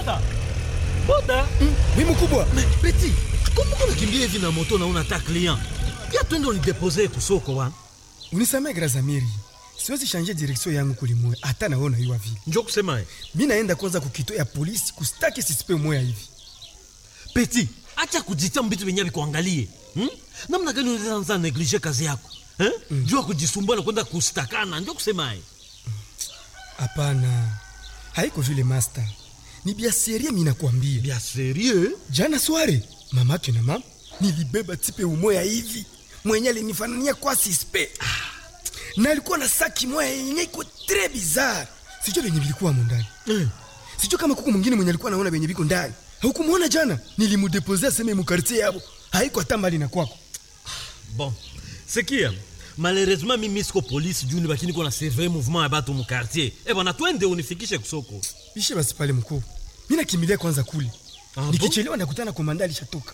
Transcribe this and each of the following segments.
boda boda Wi mkubwa. peti kumbuka unakimbia hivi na moto na unata client ya twende unidepose kusoko wa Unisamee Grazamiri. Siwezi shanje direction yangu kulimwe hata naona hiyo vile. njo kusema eh. Mimi naenda kwanza kukito ya polisi kustaki sisipe moya hivi. peti acha kujitia mbitu venye vikuangalie hmm? namna gani unaanza neglige kazi yako eh? mm. juu ya kujisumbua na kwenda kustakana njo kusema eh. Hapana. Haiko vile master. Ni bia serie mimi nakwambia. bia serie Jana sware mamake na mama nilibeba tipe umoya hivi mwenye alinifanania kwa sispe na alikuwa na saki moya yenye iko tre bizarre. Sijui venye vilikuwa mundani. eh. Sijui kama kuku mwingine mwenye alikuwa anaona venye viko ndani. Haukumwona jana? Nilimudepozea seme mu quartier yabo. Haiko hata mbali na kwako. bon sikia malheureusement mimi siko polisi juu nibaki niko na surveille mouvement ya batu mu quartier eh bwana twende unifikishe kusoko Ishe basi pale mkuu. Mimi nakimbilia kwanza kule. Ah, bon? Nikichelewa nakutana komanda alishatoka.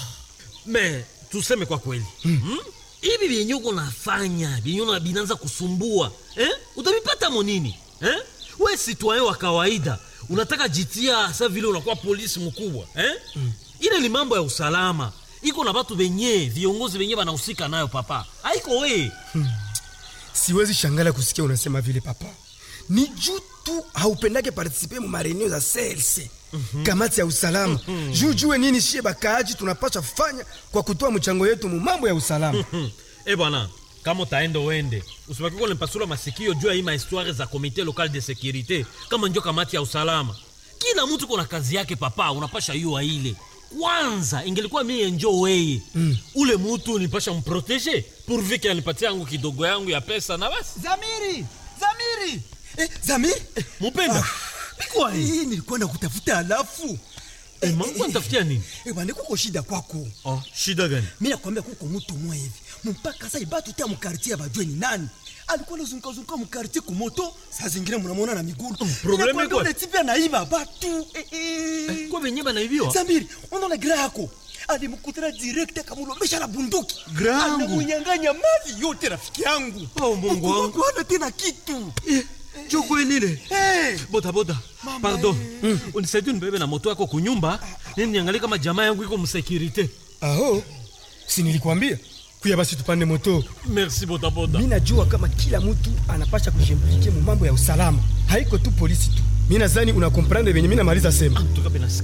me tuseme kwa kweli hmm? hivi vyenye uko nafanya vyenye una- vinaanza kusumbua eh? utavipata monini eh? we citoyen wa kawaida unataka jitia sa vile unakuwa polisi mkubwa eh? mm. ile ni mambo ya usalama iko na batu venye viongozi venye banahusika nayo papa haiko we Siwezi shangala kusikia unasema vile papa. Ni juu tu haupendake participer mu mareneo za CLC. Kamati ya usalama. Juu jue nini shie bakaaji tunapaswa fanya kwa kutoa mchango yetu mu mambo ya usalama. hmm. e bwana kama utaenda uende usibaki kwa nipasula masikio juu ya hii mahistoire za komite local de securite kama njo kamati ya usalama kila mtu kuna kazi yake papa unapasha yua ile kwanza ingelikuwa mie njo weye mm. ule mutu nipasha mprotege pourvu ke anipatia yangu kidogo yangu ya pesa na basi Zamiri! Zamiri! Eh, Zamiri! mupenda bikwa Hii nilikuwa nakutafuta alafu. Eh, mangu nitafutia nini Eh, bwana kuko shida kwako. oh, shida gani Mimi nakwambia kuko mtu mmoja hivi. Mpaka sasa ibatu tia mkartie bajue ni nani. Alikuwa anazunguka zunguka mkartie kumoto, saa zingine mnamuona na miguu. probleme Inakwambia iko- ule tipi anaiba batu. Eh, eh. kwa venye banaiviwa Zamiri, unaona gira yako alimkutana direct akamlombesha na bunduki Gra yangu? anamunyang'anya mali yote rafiki yangu Oh, Mungu wangu. Hakukuwa na tena kitu chokwenile hey. bodaboda pardon mm. unisaidie nibebe na moto yako kunyumba nini niangalie kama jamaa yangu iko msekirite Aho. Si nilikwambia? Kuya basi tupande moto. merci bodaboda Mimi najua kama kila mtu anapasha kujimplikia mu mambo ya usalama. Haiko tu polisi tu. Mimi nadhani unakomprendre venye mimi namaliza sema. En tout cas, ben,